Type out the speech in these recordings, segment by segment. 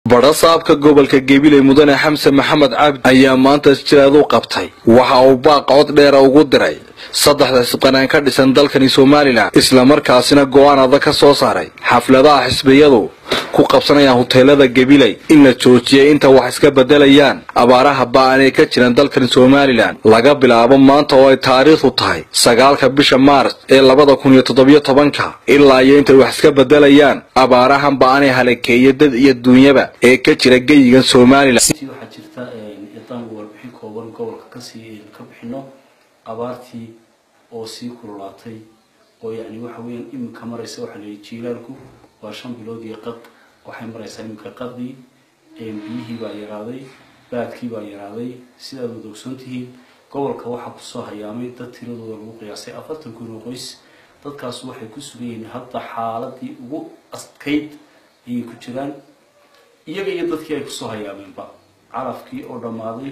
badhasaabka gobolka gabiley mudane xamse maxamed cabdi ayaa maanta jiraad u qabtay waxa uu baaq cod dheera ugu diray saddexda xisqanaan ka dhisan dalkani somalilan islamarkaasina go-aan adag ka soo saaray xafladaha xisbiyadu ku qabsanayaan huteelada gabiley in la joojiyay inta wax iska bedelayaan abaaraha ba-an ee ka jiran dalkani somalilan laga bilaabo maanta oo ay taariikhdu tahay sagaalka bisha maars ee labada kun iyo toddobiyo tobanka ilaa iyo intay wax iska bedelayaan abaarahan ba-anee halakeeya dad iyo duunyaba ee ka jira geyigan somalilan waxaa jirta idaan warbixin kooban gobolka kasii ka bixino abaartii oo sii kululaatay oo yani waxa weeyaan iminka maraysa waxaa layihi jiilaalku waa shan bilood iyo qad waxay maraysaa iminka qadii biyihii baa yaraaday baadkii baa yaraaday sidaad wada ogsoon tihiin gobolka waxaa kusoo hayaamay dad tiradooda lagu qiyaasay afartan kun oo qoys dadkaas waxay ku sugan yihiin hadda xaaladii ugu adkayd ayay ku jiraan iyaga iyo dadkii ay kusoo hayaameenba calafkii oo dhammaaday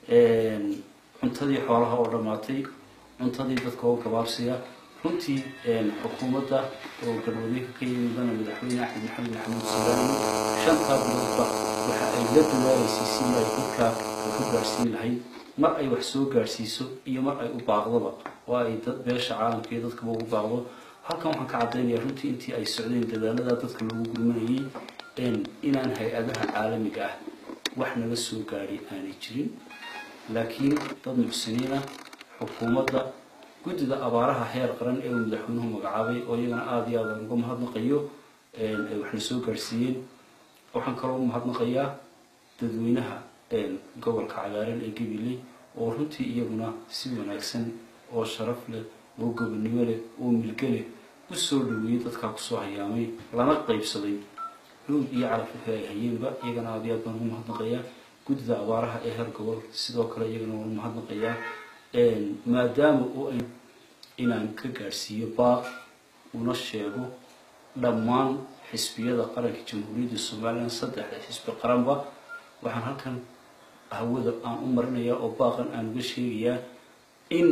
cuntadii xoolaha oo dhammaatay cuntadii dadka oo gabaabsiya runtii xukuumadda oo galwadeenka ka yimidana madaxweyne axmed maxamed maxamuud sulaani shantaa biloodba waxa ay la dadaalaysay sidii ay dadka ka gaadhsiin lahayd mar ay wax soo gaadhsiiso iyo mar ay u baaqdoba oo ay dad beesha caalamka iyo dadkaba ugu baaqdo halkan waxaan ka caddaynaya runtii intii ay socdeen dadaalada dadka lagu gurmanayay inaan hay-adaha caalamiga ah wax naga soo gaadhay aanay jirin laakiin dad muxsiniina xukuumadda guddida abaaraha heer qaran ee uu madaxweynuhu magacaabay oo iyagana aada iyo aad aan uga mahadnaqayo ay waxna soo gaadhsiiyeen waxaan kaloo mahadnaqayaa dadweynaha gobolka cagaaran ee gabiley oo runtii iyaguna si wanaagsan oo sharaf leh oo gobonnimo leh oo milge leh u soo dhaweeyey dadkaa kusoo hayaamay lana qaybsaday xuud iyo calaf wixii ay hayeenba iyagana aada iyo aad baan ugu mahadnaqayaa guddida abaaraha ee heer gobol sidoo kale iyagana waan mahadnaqayaa maadaama oo ay inaan ka gaadhsiiyo baaq una sheego dhammaan xisbiyada qaranka jamhuuriyadda somalilan saddexda xisbi qaranba waxaan halkan hawada aan u marinayaa oo baaqan aan uga sheegayaa in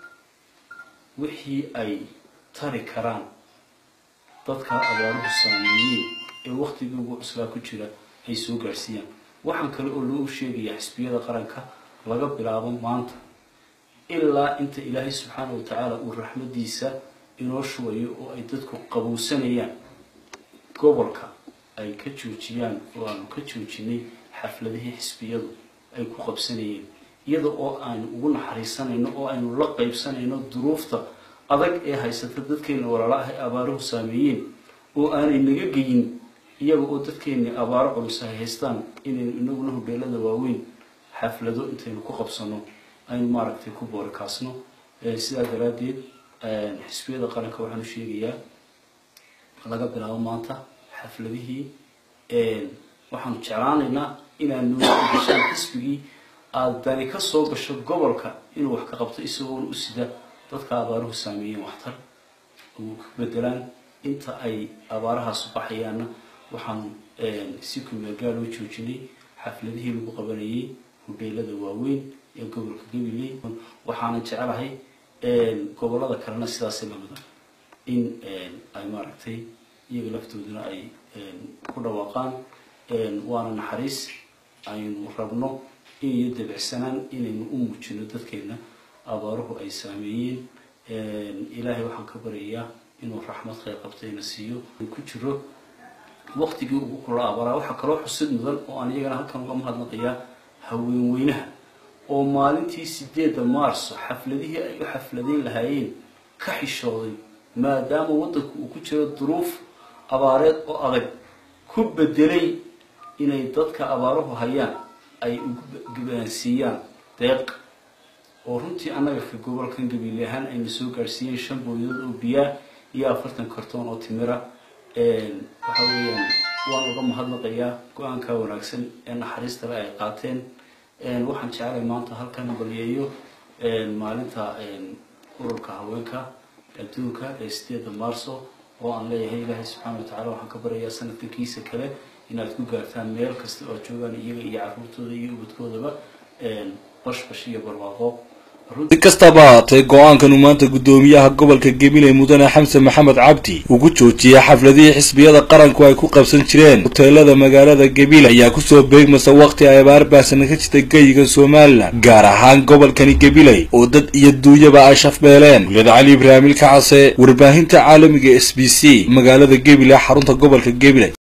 wixii ay tari karaan dadka abaaruhu saameeyeen ee waktigii ugu cuslaa ku jira ay soo gaadhsiiyaan waxaan kale oo loo sheegayaa xisbiyada qaranka laga bilaabo maanta ilaa inta ilaahay subxaana wa tacaala uu raxmadiisa inoo shubayo oo ay dadku qabowsanayaan gobolka ay ka joojiyaan oo aanu ka joojinay xafladihii xisbiyadu ay ku qabsanayeen iyada oo aanu ugu naxariisanayno oo aynu la qaybsanayno duruufta adag ee haysata dadkeena walaala ah ee abaaruhu saameeyeen oo aanay naga geyin iyaga oo dadkeeni abaaro culus ay haystaan inaynu inaguna hodheelada waaweyn xaflado intaynu ku qabsano aynu maaragtay ku boorikaasno sidaa daraaddeed xisbiyada qaranka waxaan u sheegayaa laga bilaabo maanta xafladihii waxaanu jeclaanaynaa inaanu gashaan xisbigii aada dani ka soo gasho gobolka inuu wax ka qabto isagoona u sida dadka abaaruhu saameeyeen waxtar u bedelaan inta ay abaarahaasu baxayaanna waxaanu si kumeelgaal oo joojinay xafladihii lagu qabanayay hodheelada waaweyn ee gobolka gabiley waxaana jecelahay gobolada kalena sidaasi lamida in ay maaragtay iyaga laftooduna ay ku dhawaaqaan waana naxariis aynu rabno in iyo dabicsanaan inaynu u muujino dadkeena abaaruhu ay saameeyeen ilaahay waxaan ka baryayaa inuu raxmad khayr qabtayna siiyo ku jiro waktigii ugu kula abaaraa waxaa kaloo xusid mudan oo aan iyagana halkan uga mahadnaqayaa haweenweynaha oo maalintii sideedda maarso xafladihii ay u xafladayn lahaayeen ka xishooday maadaama waddanku uu ku jiro duruuf abaareed oo adag ku bedelay inay dadka abaaruhu hayaan ay ugu gabaansiiyaan deeq oo runtii annaga ka gobolkan gabiile ahaan ayna soo gaadhsiiyeen shan booyadood oo biyaa iyo afartan kartoon oo timira waxa weeyaan waan uga mahadnaqayaa go-aanka wanaagsan ee naxariista le ay qaateen waxaan jeclay maanta halkan balyeeyo maalinta ururka haweenka adduunka ee sideeda maarso oo aan leeyahay ilaahay subxaana wa tacala waxaan ka baryayaa sanadka kiisa kale inaad ku gaartaan meel kasta oo joogaan iyaga iyo caruurtooda iyo ubadkoodaba bashbash iyo barwaaqo si kastaba haatee go-aankan uu maanta guddoomiyaha gobolka gabiley mudane xamse maxamed cabdi ugu joojiyey xafladihii xisbiyada qaranku ay ku qabsan jireen hoteelada magaalada gabiley ayaa kusoo beegmasa wakhti ay abaar baahsana ka jirta geyiga somalilan gaar ahaan gobolkani gabiley oo dad iyo duunyaba ay shafbeeleen wuliyad cali ibraahim ilkacase warbaahinta caalamiga s b c magaalada gabiley xarunta gobolka gabiley